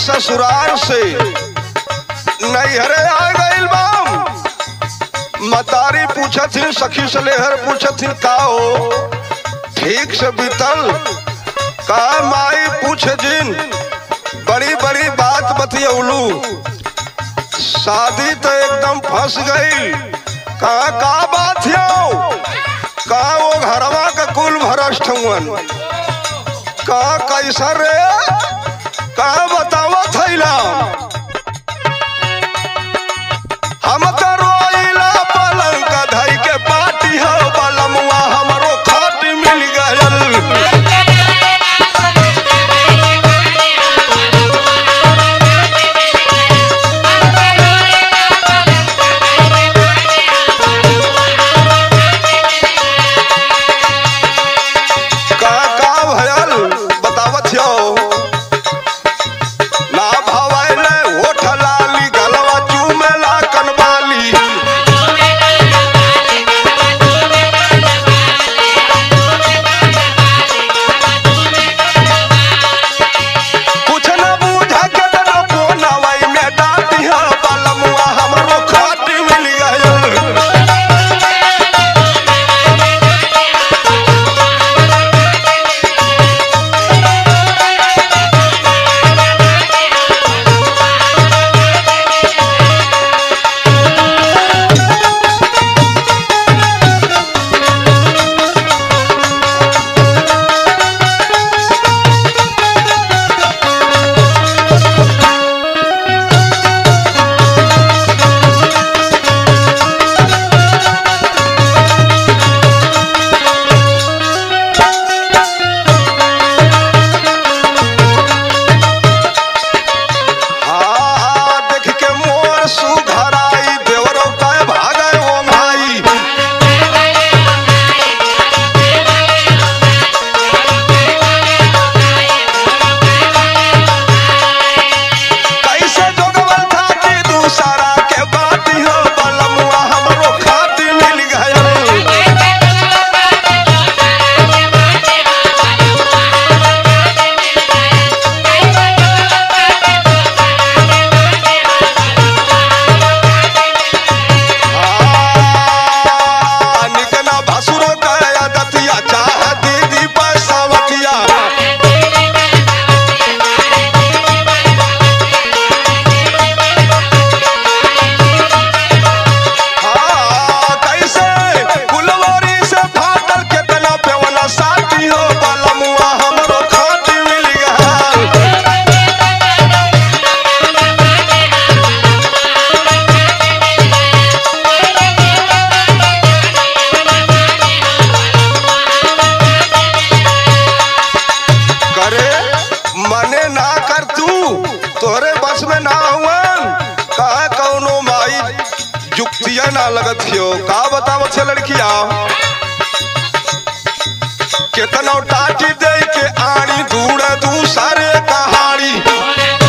ससुराल से नैहरे आ गइल बाम मतारी पूछथिन सखी सलेहर पूछथिन का हो ठीक से बीतल का माई पूछ जिन बड़ी बड़ी बात बतियौलू शादी तो एकदम फंस गई का का बात हो का वो घरवा का कुल भरष्ट हुअन का कैसा रे का बतावा थैला हम तो रोइला पलंग का धई के पाटी हो बलमुआ हमरो खाट मिल गयल का का भयल बतावत हो ना भवैले होठ लाली गलवा चूमेला कनबाली कुछ न बूझा के न कोनवई में डाटी हो बलमुआ हमरो खाट मिल गयल हाँ, देख के मोर सुघराई देवरो काय भागै ओ भाई कैसे जोगवल था कि दूसरा के बाती हो बलमुआ हमरो खाती मिल गयल हाँ, निकना भसुरो कया दतिया चाह दीदी पैसावतिया हाँ, कैसे गुलवरी से फाटल केतना पेवना साथी हो बलमुआ हमरो खाती मिल गयल करे मने ना कर तू तोरे बस में ना हुवन कहा कौनो माई जुक्तिया ना लगत हो का बतावत छे लड़किया केतनो टाटी दे के आड़ी दूर दू सारे कहाड़ी